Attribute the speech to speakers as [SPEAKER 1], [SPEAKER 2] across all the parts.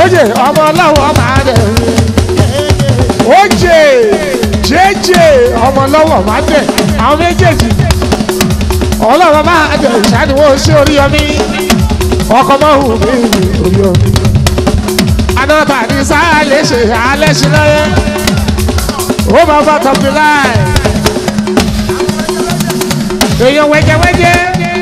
[SPEAKER 1] oje ọmọ ọlọ́wọ́ máa dẹ̀ oje jẹ́jẹ́ ọmọ ọlọ́wọ́ máa dẹ̀ àwọn méjèèjì ọlọ́wọ́ máa dẹ̀ ìṣàdúró sí orí ọmí ọkọ̀ máa hù mí orí ọmí anáta ní sáà lè ṣe alẹ́ sí lọ́yẹ́ ó máa bá tọ́pì láì èèyàn wẹ́jẹ́wẹ́jẹ́.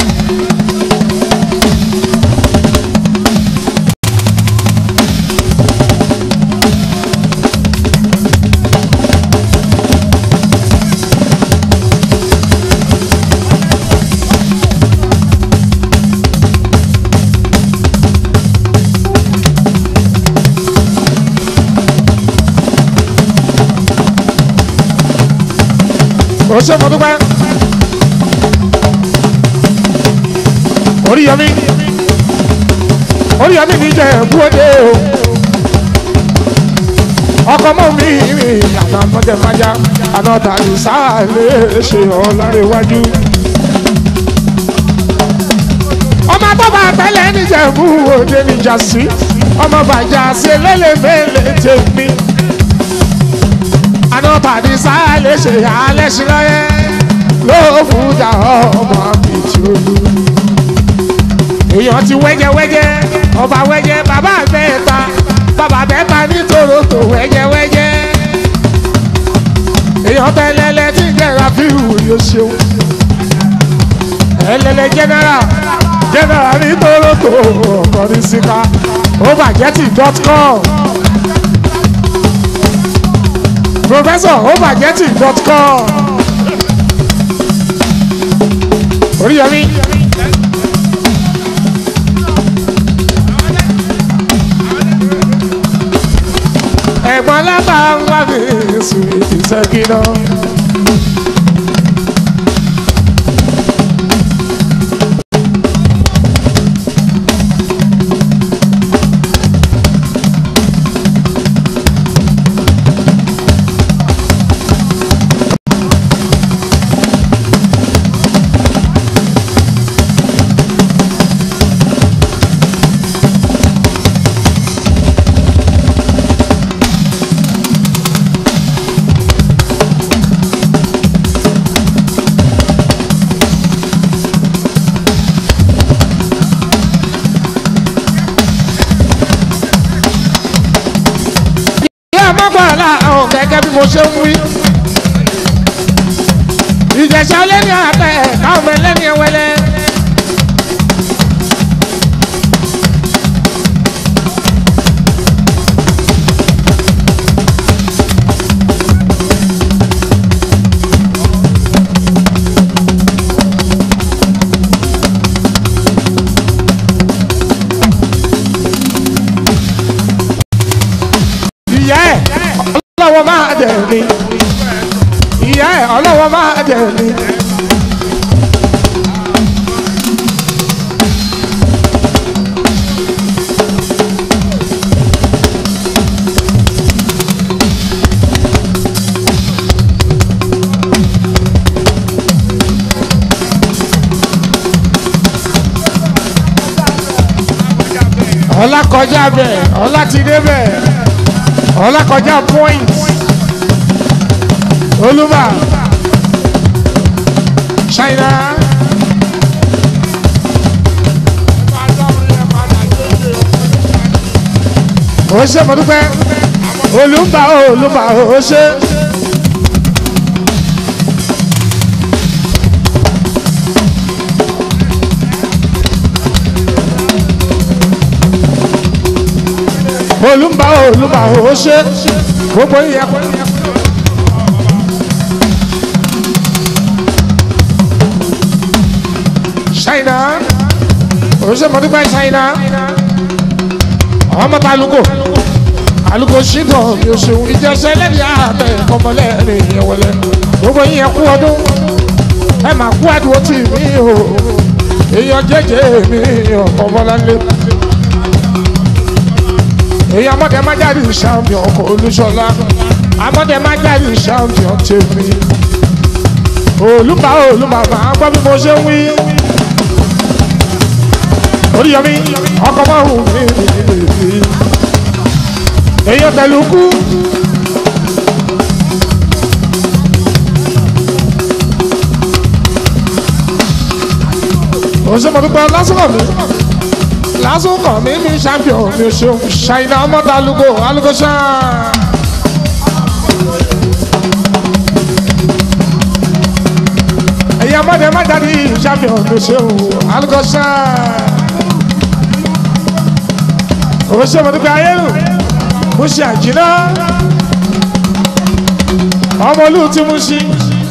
[SPEAKER 1] ó ṣe mo dúpẹ́. oríyọmí oríyọmí mi jẹ búrọ́dé o ọkọ mọ mi àná mọjẹ májá àná tàbí sáàlẹ ṣe ọlọrẹ iwájú. ọmọ bàbá tẹ́lẹ̀ níjẹ̀bú òde níjà sí ọmọ bàjá sí lélẹ̀mẹ́lẹ̀ tèmi àná tàbí sáàlẹ ṣe alẹ́ sí lọ́yẹ́ ló fún jà ọmọ àbìtì olú èèyàn ti wẹ́jẹ́wẹ́jẹ́ ọba wẹ́jẹ́ bàbá àbẹ́ẹ̀ta bàbá àbẹ́ẹ̀ta ní tòrótò wẹ́jẹ́wẹ́jẹ́ èèyàn tẹ́lẹ̀lẹ́ tí ń jẹ́ra fíhù yóò ṣeun ẹlẹ́lẹ́ jẹ́nẹ́rà jẹ́nẹ́rà ní tòrótò ọkọ̀ ní síká overjeti dot com professor overjeti dot com oríyọmí. ẹ̀gbọ́n lábà ń wá mi sùn ìṣẹ́gínà. mọ́gbàlá àwọn gẹ́gẹ́ bí mo ṣe ń wí. ìjẹ̀sà lẹ́ni àtẹ káwọn ọmọ ẹlẹ́ni ẹwẹ́lẹ́. ìyá ẹ̀ ọlọ́wọ́ máa dẹ̀ mí ìyá ẹ̀ ọlọ́wọ́ máa dẹ̀ mí. ọlá kọjá bẹ́ẹ̀ ọlá ti dé bẹ́ẹ̀ ọlá kọjá point olúmọ china ó ṣe mo dúpẹ́ olùmbà olùmbà ó ṣe. olùmbà olùmbà ó ṣe gbogbo yẹ kó. ṣáínà òṣèmọdúpẹ́ ṣáínà ọmọ ta aluko aluko ṣìgàn mi ò ṣeun ìjẹsẹ lẹni àtẹ ọmọlẹ́ni ìyẹwẹlẹ gbogbo yẹ kú ọdún ẹ máa kú àdúró tì mí o èèyàn jẹjẹ mi ọkọ bọláńlé èyí amọ̀dé má jáde champion ọkọ̀ olúṣọlá amọ̀dé má jáde champion tèmi olùbá olùbá máa gbọ́ bí mo ṣe ń wí oríyọmí ọkọ̀ máa hù mí nìyí pẹ̀lú kú. òṣèmọ̀dúpẹ́ lásìkò mi lásìkò mi ní champion mi ò ṣeun ṣàyìnà ọmọdé alugo alugo ṣáà. ẹ̀yin ọmọdé má jáde champion mi ò ṣeun alugo ṣáà. òṣèmọ̀dúpẹ́ ayélu mo ṣe àjìná ọmọ olú tí mo ṣe.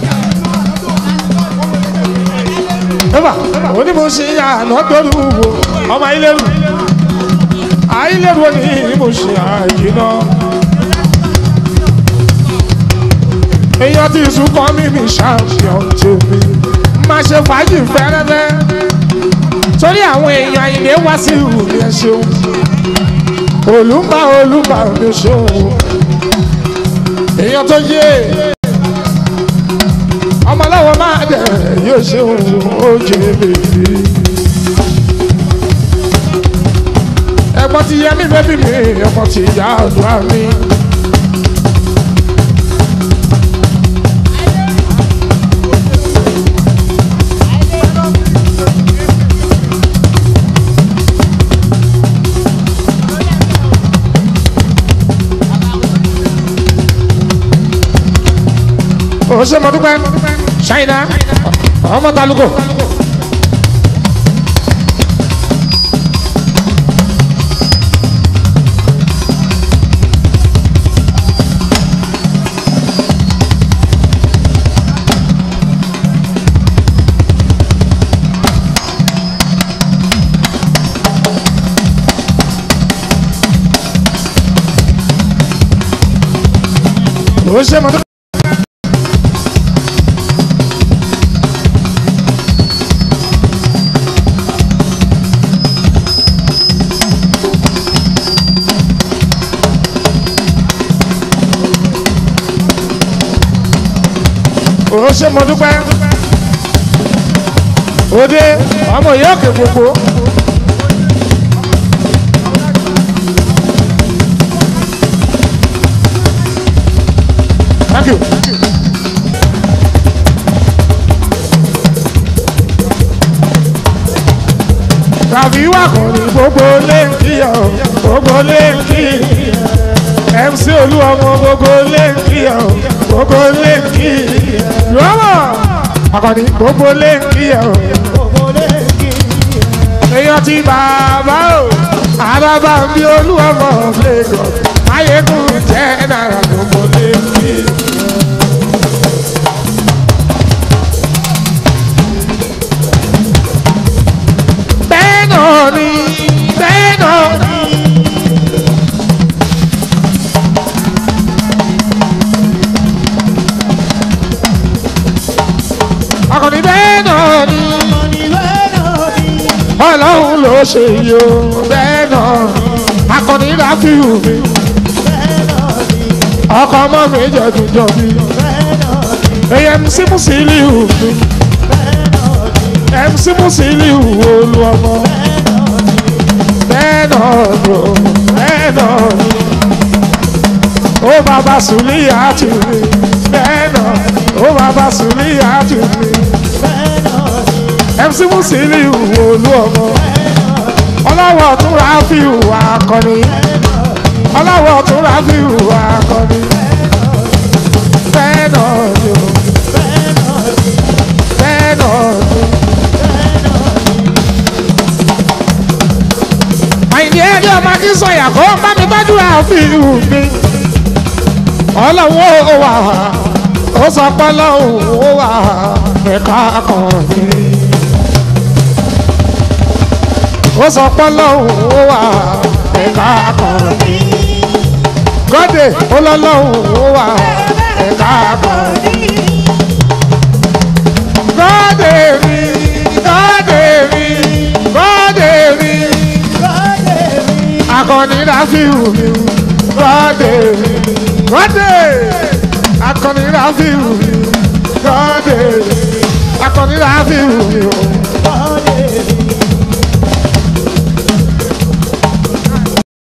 [SPEAKER 1] Eba, oni mo ṣe àná torí wo ọmọ ayélujáru ayélujáru ni mo ṣe àyínà. èèyàn ti sunkọ́ mi ní champion tèmi máa ṣe fàájì fẹ́rẹ́fẹ́ torí àwọn èèyàn àyìnlé wá sí ìhù mi ẹ ṣeun olùmbà olùmbà mi ṣeun èèyàn tó yé ọmọláwọ máa dẹ yóò ṣe òun oje bèbí. ẹ̀gbọ́n ti yẹ mí bẹ́bí mi ọmọ ti yá ọ̀dọ́ mi. ó ṣe mọ dúpẹ́ ṣáínà ọmọ talugo. ó ṣe mọ dúpẹ́. ó ṣe mo dúpẹ́ òde ọmọ ìyá òkè gbogbo. Thank you. tàbí wà kò ní gbogbo lẹ́ǹkì ọ̀ gbogbo lẹ́ǹkì mc olúwọmọ gbogbo lẹ́ǹkì ọ̀ gbogbo lẹ́ǹkì lọ́wọ́ akọni gbogbo lẹ́ǹkì ọ̀ èèyàn ti bàbá o àbábá bí olúwọmọ lagos ayégun jẹ́ náírà gbogbo lẹ́ǹkì. bẹ́ẹ̀ náà ni bẹ́ẹ̀ náà ni. akọni bẹ́ẹ̀ náà ni ọlọ́run ló ṣe yìí o bẹ́ẹ̀ náà akọni ráfíù mi ọkọ ọmọ mi jẹ̀dùjọ mi èyí mc musiliu mi mc musiliu olú ọmọ bẹ́ẹ̀ náà ló bẹ́ẹ̀ náà ni ó bàbá sùlíyà tù mí bẹ́ẹ̀ náà ó bàbá sùlíyà tù mí mc musiliu olú ọmọ ọlọ́wọ́ tún ráfíù akọni ọlọ́wọ́ tún ráfíù akọni bẹ́ẹ̀ náà ni o bẹ́ẹ̀ náà ni. àyìnbí ẹni ọmọ kí sọyà kó bá mi tọ́jú ráfíù mi ọlọ́wọ́ ó wà ó sọ pé ọlọ́wọ́ ó wà ẹ̀ka akọni. ó sọ pé lọ́hùn ó wà ẹ̀ka akọni. gọ́dẹ̀ ó lọ lọ́hùn ó wà ẹ̀ka akọni. gọ́dẹ̀ mi gọ́dẹ̀ mi gọ́dẹ̀ mi akọni ráfíù mi gọ́dẹ̀ mi gọ́dẹ̀ akọni ráfíù mi gọ́dẹ̀ akọni ráfíù mi o.